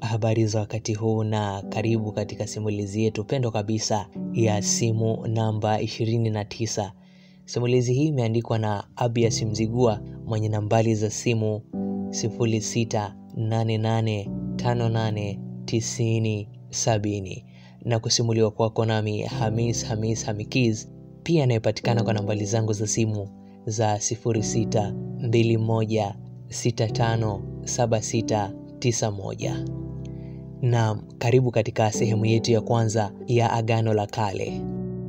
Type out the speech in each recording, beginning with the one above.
Habari za wakati huu na karibu katika simulizi yetu pendo kabisa ya simu namba 29. Simulizi hii imeandikwa na Abias Mzigua mwenye nambari za simu 0688589070 na kusimuliwa kwako nami Hamis Hamis Hamikiz, pia anayepatikana kwa nambari zangu za simu za 0621657691. Naam, karibu katika sehemu yetu ya kwanza ya Agano la Kale.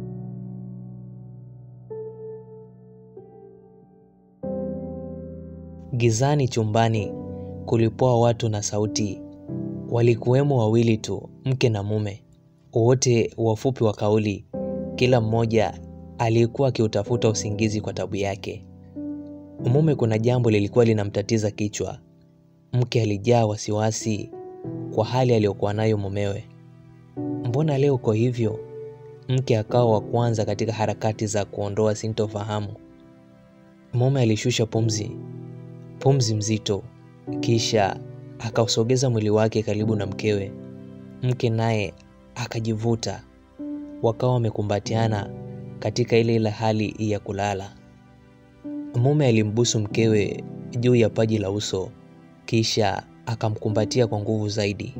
Gizani chumbani kulipoa watu na sauti. Walikuwemo wawili tu, mke na mume, wote wafupi wa kauli, kila mmoja aliyekuwa akiutafuta usingizi kwa tabu yake. Mume kuna jambo lilikuwa linamtatiza kichwa. Mke alijaa wasiwasi kwa hali aliyokuwa nayo mumewe. Mbona leo uko hivyo? Mke akawa wa kwanza katika harakati za kuondoa sintofahamu. Mume alishusha pumzi, pumzi mzito, kisha akausogeza mwili wake karibu na mkewe. Mke naye akajivuta, wakawa wamekumbatiana katika ile ile hali ya kulala. Mume alimbusu mkewe juu ya paji la uso, kisha akamkumbatia kwa nguvu zaidi.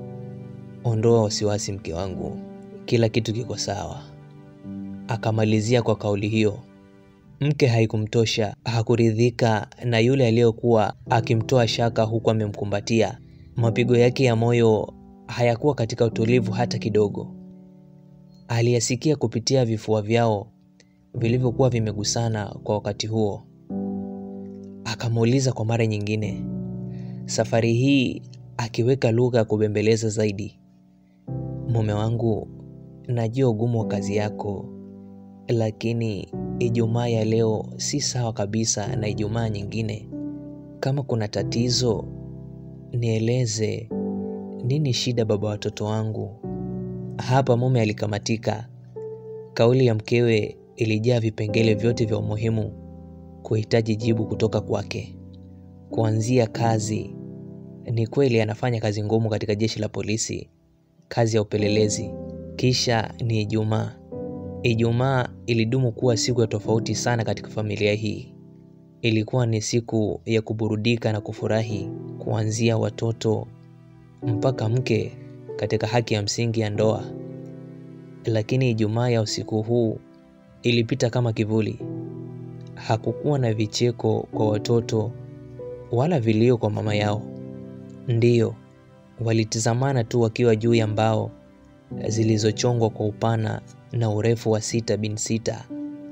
Ondoa wasiwasi mke wangu, kila kitu kiko sawa, akamalizia kwa kauli hiyo. Mke haikumtosha, hakuridhika na yule aliyekuwa akimtoa shaka huku amemkumbatia. Mapigo yake ya moyo hayakuwa katika utulivu hata kidogo. Aliyasikia kupitia vifua vyao vilivyokuwa vimegusana kwa wakati huo. Akamuuliza kwa mara nyingine, safari hii akiweka lugha ya kubembeleza zaidi, mume wangu, najua ugumu wa kazi yako, lakini Ijumaa ya leo si sawa kabisa na Ijumaa nyingine. Kama kuna tatizo nieleze. Nini shida, baba watoto wangu? Hapa mume alikamatika. Kauli ya mkewe ilijaa vipengele vyote vya umuhimu kuhitaji jibu kutoka kwake, kuanzia kazi. Ni kweli anafanya kazi ngumu katika jeshi la polisi, kazi ya upelelezi. Kisha ni Ijumaa. Ijumaa ilidumu kuwa siku ya tofauti sana katika familia hii. Ilikuwa ni siku ya kuburudika na kufurahi, kuanzia watoto mpaka mke katika haki ya msingi ya ndoa. Lakini Ijumaa ya usiku huu ilipita kama kivuli. Hakukuwa na vicheko kwa watoto wala vilio kwa mama yao. Ndiyo, walitizamana tu wakiwa juu ya mbao zilizochongwa kwa upana na urefu wa sita bin sita,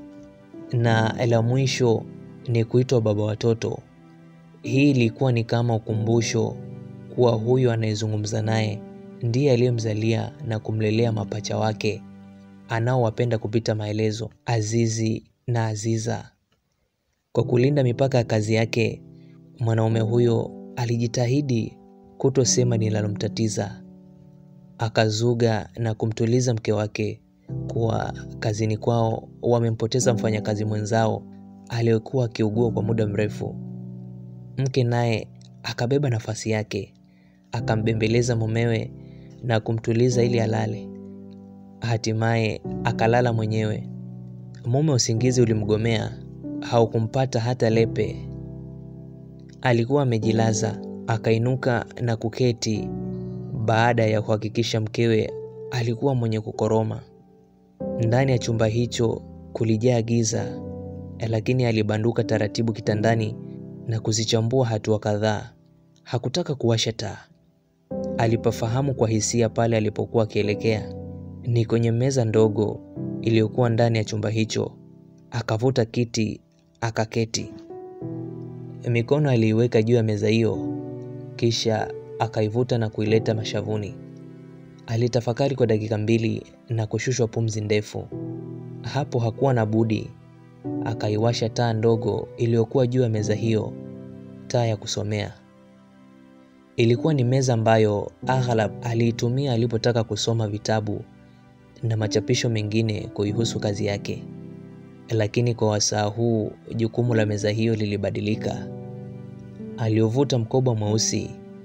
na la mwisho ni kuitwa baba watoto. Hii ilikuwa ni kama ukumbusho kuwa huyu anayezungumza naye ndiye aliyemzalia na kumlelea mapacha wake anaowapenda kupita maelezo, Azizi na Aziza. Kwa kulinda mipaka ya kazi yake, mwanaume huyo alijitahidi kutosema linalomtatiza. Akazuga na kumtuliza mke wake kuwa kazini kwao wamempoteza mfanyakazi mwenzao aliyekuwa akiugua kwa muda mrefu. Mke naye akabeba nafasi yake, akambembeleza mumewe na kumtuliza ili alale. Hatimaye akalala mwenyewe. Mume usingizi ulimgomea, haukumpata hata lepe. Alikuwa amejilaza, akainuka na kuketi baada ya kuhakikisha mkewe alikuwa mwenye kukoroma. Ndani ya chumba hicho kulijaa giza, lakini alibanduka taratibu kitandani na kuzichambua hatua kadhaa. Hakutaka kuwasha taa. Alipafahamu kwa hisia pale alipokuwa akielekea ni kwenye meza ndogo iliyokuwa ndani ya chumba hicho. Akavuta kiti akaketi, mikono aliiweka juu ya meza hiyo, kisha akaivuta na kuileta mashavuni. Alitafakari kwa dakika mbili na kushushwa pumzi ndefu. Hapo hakuwa na budi, akaiwasha taa ndogo iliyokuwa juu ya meza hiyo, taa ya kusomea. Ilikuwa ni meza ambayo aghlab aliitumia alipotaka kusoma vitabu na machapisho mengine kuihusu kazi yake, lakini kwa wasaa huu jukumu la meza hiyo lilibadilika. Aliovuta mkoba mweusi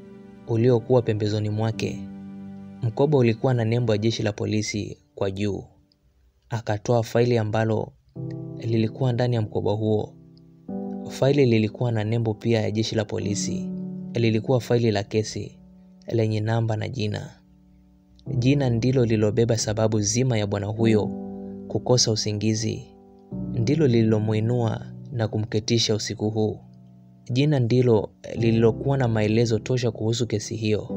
uliokuwa pembezoni mwake. Mkoba ulikuwa na nembo ya jeshi la polisi kwa juu. Akatoa faili ambalo lilikuwa ndani ya mkoba huo. Faili lilikuwa na nembo pia ya jeshi la polisi. Lilikuwa faili la kesi lenye namba na jina. Jina ndilo lilobeba sababu zima ya bwana huyo kukosa usingizi, ndilo lililomuinua na kumketisha usiku huu. Jina ndilo lililokuwa na maelezo tosha kuhusu kesi hiyo.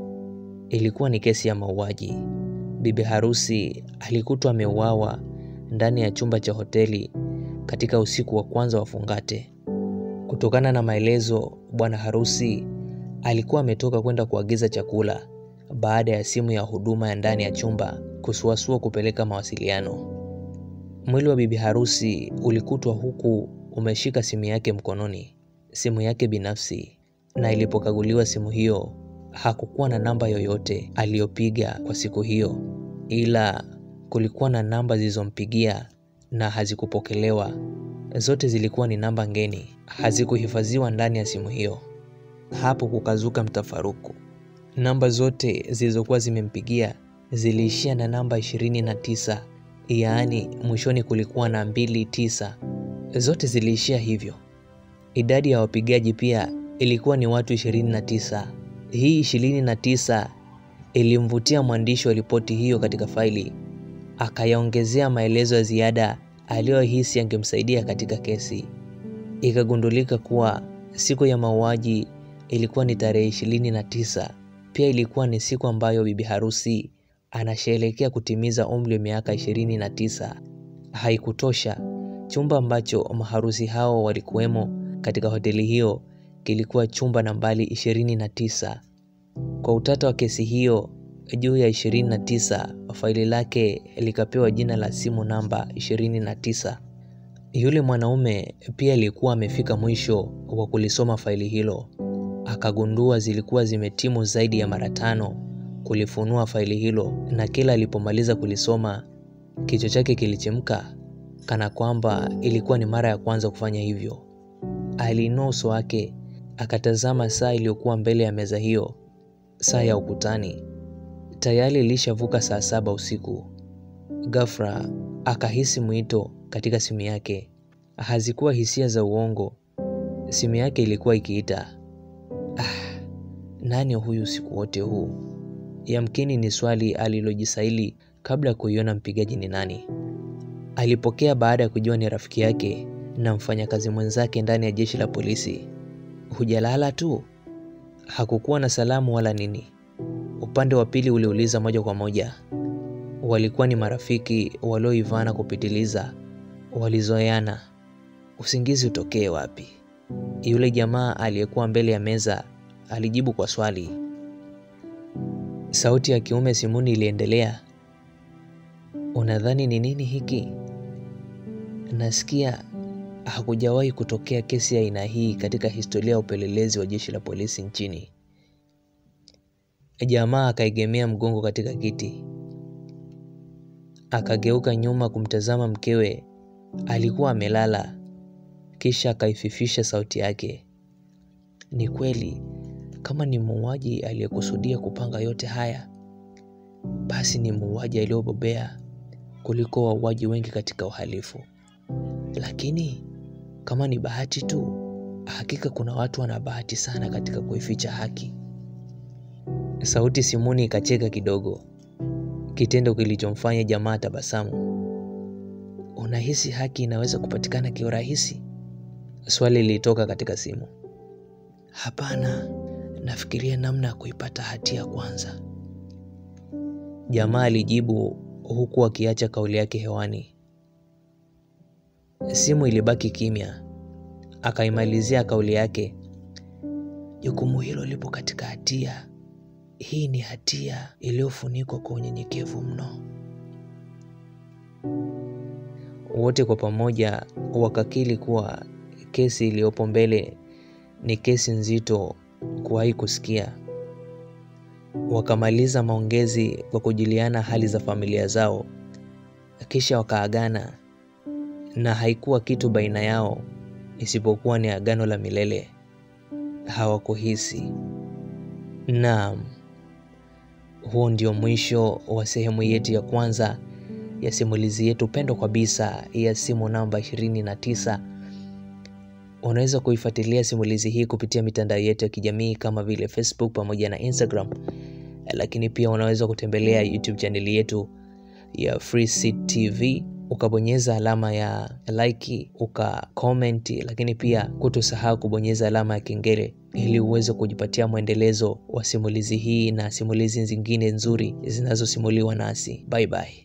Ilikuwa ni kesi ya mauaji. Bibi harusi alikutwa ameuawa ndani ya chumba cha hoteli katika usiku wa kwanza wa fungate. Kutokana na maelezo, bwana harusi alikuwa ametoka kwenda kuagiza chakula baada ya simu ya huduma ya ndani ya chumba kusuasua kupeleka mawasiliano. Mwili wa bibi harusi ulikutwa huku umeshika simu yake mkononi, simu yake binafsi, na ilipokaguliwa simu hiyo hakukuwa na namba yoyote aliyopiga kwa siku hiyo, ila kulikuwa na namba zilizompigia na hazikupokelewa. Zote zilikuwa ni namba ngeni, hazikuhifadhiwa ndani ya simu hiyo. Hapo kukazuka mtafaruku. Namba zote zilizokuwa zimempigia ziliishia na namba ishirini na tisa, yaani mwishoni kulikuwa na mbili tisa. Zote ziliishia hivyo. Idadi ya wapigaji pia ilikuwa ni watu ishirini na tisa. Hii ishirini na tisa ilimvutia mwandishi wa ripoti hiyo katika faili, akayaongezea maelezo ya ziada aliyohisi yangemsaidia katika kesi. Ikagundulika kuwa siku ya mauaji ilikuwa ni tarehe ishirini na tisa. Pia ilikuwa ni siku ambayo bibi harusi anasherehekea kutimiza umri wa miaka ishirini na tisa. Haikutosha, chumba ambacho maharusi hao walikuwemo katika hoteli hiyo kilikuwa chumba nambari ishirini na tisa. Kwa utata wa kesi hiyo juu ya ishirini na tisa, faili lake likapewa jina la simu namba ishirini na tisa. Yule mwanaume pia alikuwa amefika mwisho wa kulisoma faili hilo, akagundua zilikuwa zimetimu zaidi ya mara tano kulifunua faili hilo, na kila alipomaliza kulisoma kichwa chake kilichemka kana kwamba ilikuwa ni mara ya kwanza kufanya hivyo. Aliinua uso wake akatazama saa iliyokuwa mbele ya meza hiyo, saa ya ukutani. Tayari ilishavuka saa saba usiku. Ghafla akahisi mwito katika simu yake. Hazikuwa hisia za uongo, simu yake ilikuwa ikiita. Ah, nani huyu usiku wote huu? Yamkini ni swali alilojisaili kabla ya kuiona mpigaji ni nani. Alipokea baada ya kujua ni rafiki yake na mfanyakazi mwenzake ndani ya jeshi la polisi. Hujalala tu? Hakukuwa na salamu wala nini. Upande wa pili uliuliza moja kwa moja. Walikuwa ni marafiki walioivana kupitiliza, walizoeana. Usingizi utokee wapi? Yule jamaa aliyekuwa mbele ya meza alijibu kwa swali. Sauti ya kiume simuni iliendelea. Unadhani ni nini hiki? Nasikia hakujawahi kutokea kesi ya aina hii katika historia ya upelelezi wa jeshi la polisi nchini. Jamaa akaegemea mgongo katika kiti, akageuka nyuma kumtazama mkewe. Alikuwa amelala, kisha akaififisha sauti yake. Ni kweli, kama ni muuaji aliyekusudia kupanga yote haya, basi ni muuaji aliyobobea kuliko wauaji wengi katika uhalifu. Lakini kama ni bahati tu, hakika kuna watu wana bahati sana katika kuificha haki. Sauti simuni ikacheka kidogo, kitendo kilichomfanya jamaa tabasamu. Unahisi haki inaweza kupatikana kiurahisi? Swali lilitoka katika simu. Hapana, nafikiria namna ya kuipata hatia kwanza, jamaa alijibu huku akiacha kauli yake hewani. Simu ilibaki kimya. Akaimalizia kauli yake, jukumu hilo lipo katika hatia. Hii ni hatia iliyofunikwa kwa unyenyekevu mno. Wote kwa pamoja wakakiri kuwa kesi iliyopo mbele ni kesi nzito kuwahi kusikia. Wakamaliza maongezi kwa kujuliana hali za familia zao, kisha wakaagana, na haikuwa kitu baina yao isipokuwa ni agano la milele. Hawakuhisi, Naam, huo ndio mwisho wa sehemu yetu ya kwanza ya simulizi yetu pendwa kabisa ya simu namba 29. Unaweza kuifuatilia simulizi hii kupitia mitandao yetu ya kijamii kama vile Facebook pamoja na Instagram, lakini pia unaweza kutembelea YouTube chaneli yetu ya Free Seed TV ukabonyeza alama ya like uka comment, lakini pia kutosahau kubonyeza alama ya kengele ili uweze kujipatia mwendelezo wa simulizi hii na simulizi zingine nzuri zinazosimuliwa nasi. Bye bye.